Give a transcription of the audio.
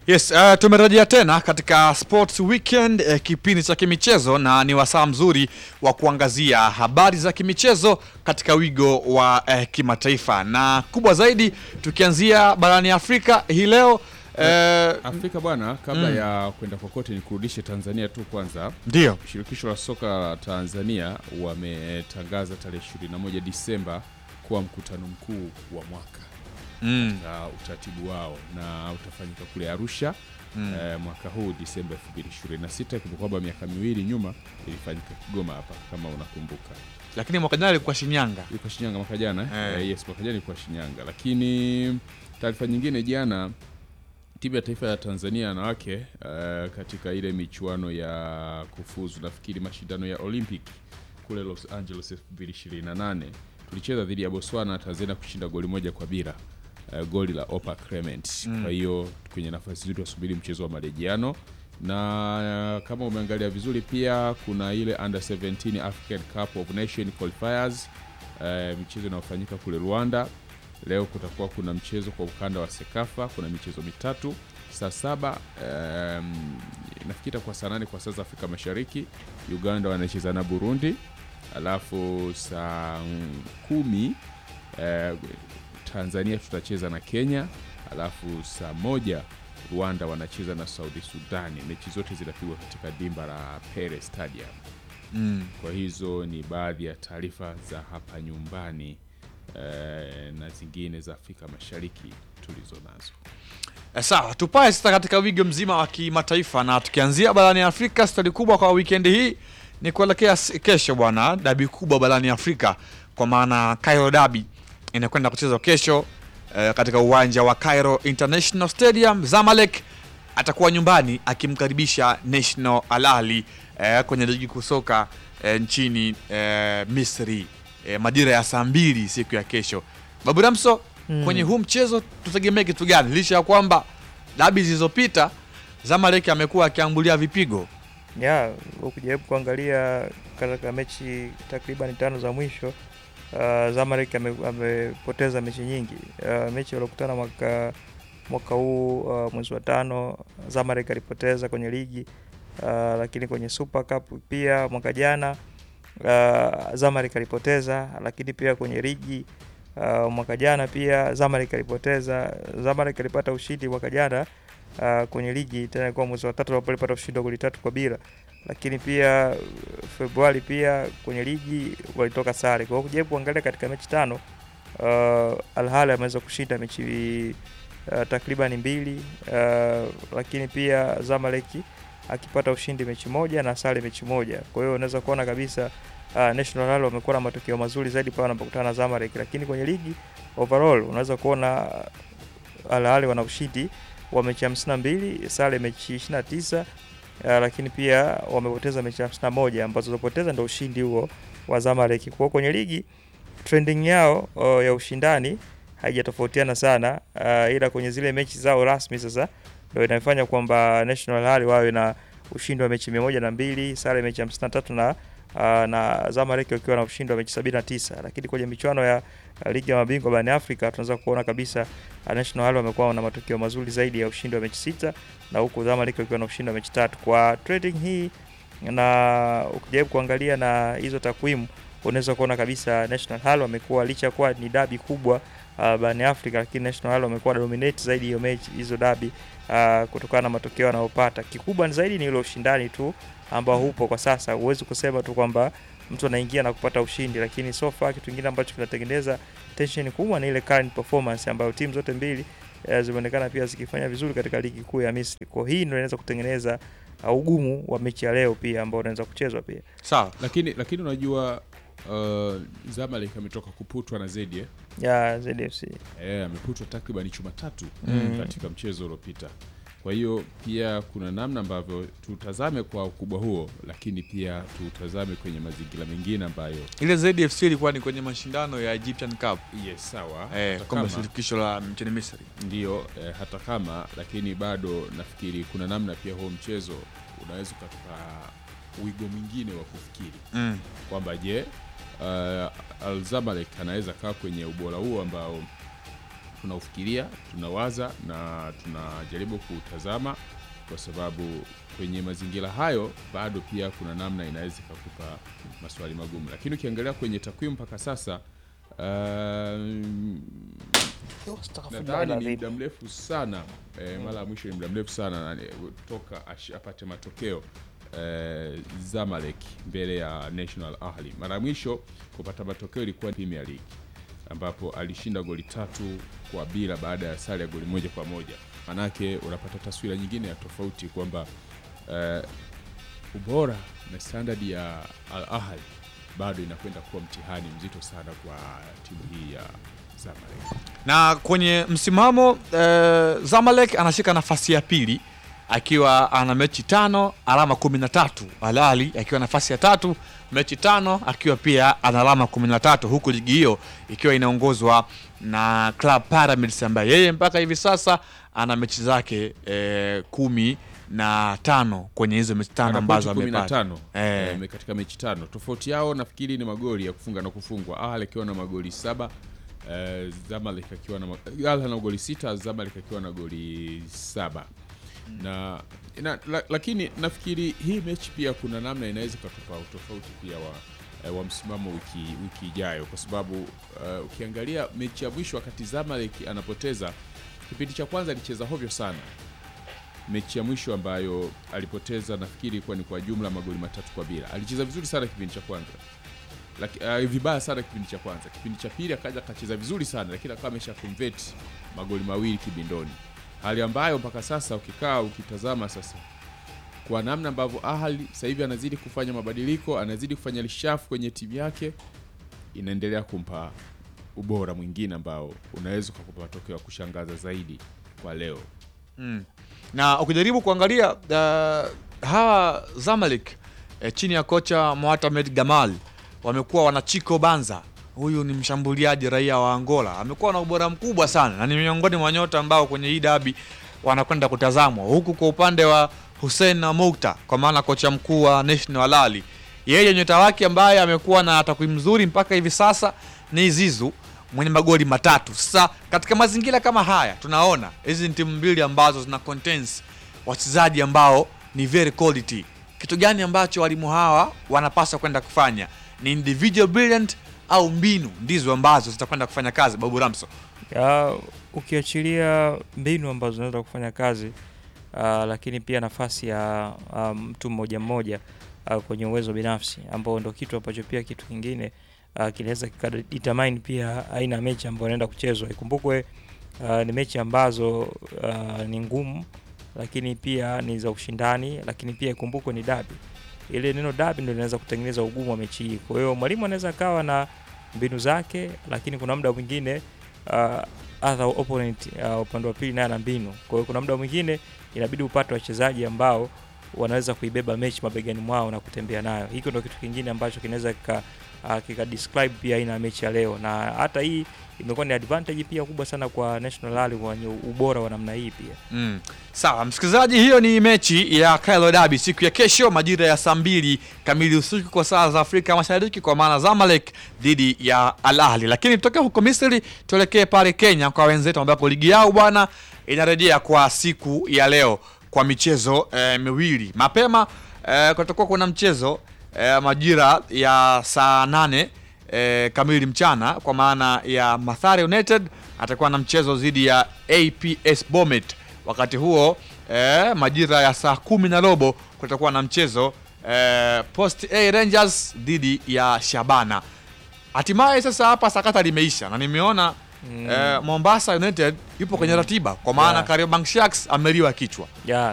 Yes, uh, tumerejea tena katika Sports Weekend uh, kipindi cha kimichezo na ni wasaa mzuri wa kuangazia habari za kimichezo katika wigo wa uh, kimataifa na kubwa zaidi tukianzia barani Afrika hii leo uh, Afrika bwana, kabla ya kwenda kokote, ni kurudishe Tanzania tu kwanza. ndio Shirikisho la soka la Tanzania wametangaza tarehe 21 Disemba kuwa mkutano mkuu wa mwaka mm, na utaratibu wao na utafanyika kule Arusha mm. eh, mwaka huu Disemba 2026 ikiwa kwamba miaka miwili nyuma ilifanyika Kigoma hapa kama unakumbuka. Lakini mwaka jana ilikuwa Shinyanga. Ilikuwa Shinyanga mwaka jana Eh. eh, yes, mwaka jana ilikuwa Shinyanga. Lakini taarifa nyingine, jana timu ya taifa ya Tanzania wanawake eh, katika ile michuano ya kufuzu nafikiri mashindano ya Olympic kule Los Angeles 2028 tulicheza dhidi ya Botswana, Tanzania kushinda goli moja kwa bila eh, goli la Opa Clement. Mm. Kwa hiyo kwenye nafasi nzuri wasubiri mchezo wa marejeano na uh, kama umeangalia vizuri pia kuna ile under 17 African Cup of Nation qualifiers uh, michezo inayofanyika kule Rwanda. Leo kutakuwa kuna mchezo kwa ukanda wa Sekafa, kuna michezo mitatu saa saba um, nafikiri itakuwa saa nane kwa saa za Afrika Mashariki. Uganda wanacheza na Burundi, alafu saa mm, kumi eh, Tanzania tutacheza na Kenya, alafu saa moja Rwanda wanacheza na Saudi Sudani. Mechi zote zinapigwa katika dimba la Pele Stadium. Mm. Kwa hizo ni baadhi ya taarifa za hapa nyumbani eh, na zingine za Afrika Mashariki tulizo nazo. Eh, Sawa, tupae sasa katika wigo mzima wa kimataifa na tukianzia barani Afrika, stadi kubwa kwa wikendi hii ni kuelekea s- kesho bwana, dabi kubwa barani Afrika kwa maana Cairo Dabi inakwenda kuchezwa kesho eh, katika uwanja wa Cairo International Stadium. Zamalek atakuwa nyumbani akimkaribisha National Al Ahly eh, kwenye ligi kuu soka eh, nchini eh, Misri eh, majira ya saa mbili siku ya kesho. Babu Ramso, Mm. kwenye huu mchezo tutegemee kitu gani, licha ya kwamba dabi zilizopita Zamalek amekuwa akiambulia vipigo? ya ukijaribu kuangalia katika mechi takriban tano za mwisho uh, Zamalek ame- amepoteza mechi nyingi. Uh, mechi waliokutana mwaka mwaka huu uh, mwezi wa tano Zamalek alipoteza kwenye ligi uh, lakini kwenye Super Cup pia mwaka jana uh, Zamalek alipoteza, lakini pia kwenye ligi uh, mwaka jana pia Zamalek alipoteza. Zamalek alipata ushindi mwaka jana uh, kwenye ligi tena kwa mwezi wa tatu ambapo alipata ushindi wa goli tatu kwa bila, lakini pia uh, Februari pia kwenye ligi walitoka sare. Kwa hiyo kujaribu kuangalia katika mechi tano uh, Al Ahly ameweza kushinda mechi uh, takriban mbili uh, lakini pia Zamalek akipata ushindi mechi moja na sare mechi moja. Kwa hiyo unaweza kuona kabisa uh, National Al wamekuwa na matokeo mazuri zaidi pale wanapokutana na Zamalek, lakini kwenye ligi overall unaweza kuona uh, Al Ahly wana ushindi wa mechi 52, sare mechi 29 uh, lakini pia wamepoteza mechi 51 ambazo zilipoteza ndio ushindi huo wa Zamalek. Kwa hiyo kwenye ligi trending yao uh, ya ushindani haijatofautiana sana uh, ila kwenye zile mechi zao rasmi sasa ndio inafanya kwamba National Al wawe na ushindi wa mechi mia moja na mbili sare mechi hamsini na tatu na uh, na Zamalek wakiwa na ushindi wa mechi sabini na tisa lakini kwenye michuano ya uh, ligi ya mabingwa barani Afrika tunaweza kuona kabisa uh, National Al wamekuwa na matokeo mazuri zaidi ya ushindi wa mechi sita na huku Zamalek wakiwa na ushindi wa mechi tatu kwa trading hii na ukijaribu kuangalia na hizo takwimu unaweza kuona kabisa National Al wamekuwa licha ya kuwa ni dabi kubwa uh, barani Afrika, lakini National Al wamekuwa dominate zaidi hiyo mechi hizo dabi uh, kutokana na matokeo wanayopata. Kikubwa ni zaidi ni ile ushindani tu ambao upo kwa sasa. Huwezi kusema tu kwamba mtu anaingia na kupata ushindi, lakini so far kitu kingine ambacho kinatengeneza tension kubwa ni ile current performance ambayo timu zote mbili uh, zimeonekana pia zikifanya vizuri katika ligi kuu ya Misri. Kwa hii ndio inaweza kutengeneza uh, ugumu wa mechi ya leo pia ambao unaweza kuchezwa pia. Sawa. Lakini lakini unajua uh, Zamalek ametoka kuputwa na Zedi eh? ya ZFC. Eh, ameputwa takriban chuma tatu Mm. katika mchezo uliopita. Kwa hiyo pia kuna namna ambavyo tutazame kwa ukubwa huo, lakini pia tutazame kwenye mazingira mengine ambayo Ile ZFC ilikuwa ni kwenye mashindano ya Egyptian Cup yes, sawa eh, hata kombe la kama- shirikisho la nchini Misri. Ndiyo eh, hata kama lakini bado nafikiri kuna namna pia huo mchezo unaweza ukatupa wigo mwingine wa kufikiri Mm. kwamba je, uh, Al Zamalek anaweza kaa kwenye ubora huo ambao tunaufikiria, tunawaza na tunajaribu kuutazama, kwa sababu kwenye mazingira hayo bado pia kuna namna inaweza ikakupa maswali magumu, lakini ukiangalia kwenye takwimu mpaka sasa um, nadhani ni muda mrefu sana eh, mara ya mwisho ni muda mrefu sana na- toka ash- apate matokeo eh, Zamalek mbele ya National Ahli. Mara ya mwisho kupata matokeo ilikuwa Premier League ambapo alishinda goli tatu kwa bila baada ya sare ya goli moja kwa moja. Manake unapata taswira nyingine ya tofauti kwamba eh, ubora na standard ya Al Ahly bado inakwenda kuwa mtihani mzito sana kwa timu hii ya Zamalek. na kwenye msimamo eh, Zamalek anashika nafasi ya pili akiwa ana mechi tano alama kumi na tatu Al Ahly akiwa nafasi ya tatu mechi tano akiwa pia ana alama kumi na tatu huku ligi hiyo ikiwa inaongozwa na Club Pyramids ambaye yeye mpaka hivi sasa ana mechi zake eh, kumi na tano kwenye hizo mechi tano Ana ambazo pointi kumi na amepata tano Eh. eh, katika mechi tano. Tofauti yao nafikiri ni magoli ya kufunga na kufungwa. Ahly akiwa na magoli saba eh, Zamalek akiwa na ma- Ahly na goli sita, Zamalek akiwa na goli saba na, na la, lakini nafikiri hii mechi pia kuna namna inaweza ikatupa utofauti pia wa eh, wa msimamo wiki wiki ijayo, kwa sababu eh, ukiangalia mechi ya mwisho wakati Zamalek anapoteza kipindi cha kwanza alicheza hovyo sana mechi ya mwisho ambayo alipoteza nafikiri ilikuwa ni kwa jumla magoli matatu kwa bila. Alicheza vizuri sana kipindi cha kwanza, Laki, uh, vibaya sana kipindi cha kwanza. Kipindi cha pili akaja akacheza vizuri sana, lakini akawa amesha convert magoli mawili kibindoni, hali ambayo mpaka sasa ukikaa ukitazama sasa kwa namna ambavyo Ahly sasa hivi anazidi kufanya mabadiliko, anazidi kufanya lishafu kwenye timu yake, inaendelea kumpa ubora mwingine ambao unaweza ukakupa matokeo ya kushangaza zaidi kwa leo. na ukijaribu kuangalia uh, hawa Zamalek eh, chini ya kocha Mohamed Gamal wamekuwa wana Chico Banza. Huyu ni mshambuliaji raia wa Angola, amekuwa na ubora mkubwa sana na ni miongoni mwa nyota ambao kwenye hii dabi wanakwenda kutazamwa, huku kwa upande wa Hussein na Moukta, kwa maana kocha mkuu wa National Al Ahly, yeye nyota wake ambaye amekuwa na takwimu nzuri mpaka hivi sasa ni Zizu mwenye magoli matatu. Sasa katika mazingira kama haya, tunaona hizi ni timu mbili ambazo zina contains wachezaji ambao ni very quality. Kitu gani ambacho walimu hawa wanapaswa kwenda kufanya? Ni individual brilliant au mbinu ndizo ambazo zitakwenda kufanya kazi? Babu Ramso, Ya, ukiachilia mbinu ambazo zinaweza kufanya kazi uh, lakini pia nafasi ya ah, mtu mmoja mmoja uh, kwenye uwezo binafsi ambao ndo kitu ambacho pia kitu kingine uh, kinaweza kikadetermine pia aina ya mechi ambayo inaenda kuchezwa. Ikumbukwe uh, ni mechi ambazo uh, ni ngumu, lakini pia ni za ushindani, lakini pia ikumbukwe ni dabi. Ile neno dabi ndio linaweza kutengeneza ugumu wa mechi hii. Kwa hiyo mwalimu anaweza akawa na mbinu zake, lakini kuna muda mwingine uh, other opponent uh, upande wa pili naye ana mbinu. Kwa hiyo kuna muda mwingine inabidi upate wachezaji ambao wanaweza kuibeba mechi mabegani mwao na kutembea nayo. Hiko ndio kitu kingine ambacho kinaweza kika, uh, kika describe pia aina ya mechi ya leo, na hata hii imekuwa ni advantage pia kubwa sana kwa National Rally wenye ubora wa namna hii pia. Mm. Sawa msikilizaji, hiyo ni mechi ya Kailo Derby siku ya kesho majira ya saa mbili kamili usiku kwa saa za Afrika Mashariki, kwa maana Zamalek dhidi ya Al Ahly. Lakini tutoke huko Misri tuelekee pale Kenya kwa wenzetu, ambapo ligi yao bwana inarejea kwa siku ya leo kwa michezo eh, miwili mapema. Eh, kutakuwa kuna mchezo eh, majira ya saa nane eh, kamili mchana kwa maana ya Mathare United atakuwa na mchezo dhidi ya APS Bomet. Wakati huo eh, majira ya saa kumi na robo kutakuwa na mchezo eh, Post A Rangers dhidi ya Shabana. Hatimaye sasa hapa sakata limeisha na nimeona Mm. eh, Mombasa United yupo kwenye ratiba kwa maana Yeah. Kariobangi Sharks ameliwa kichwa. Yeah,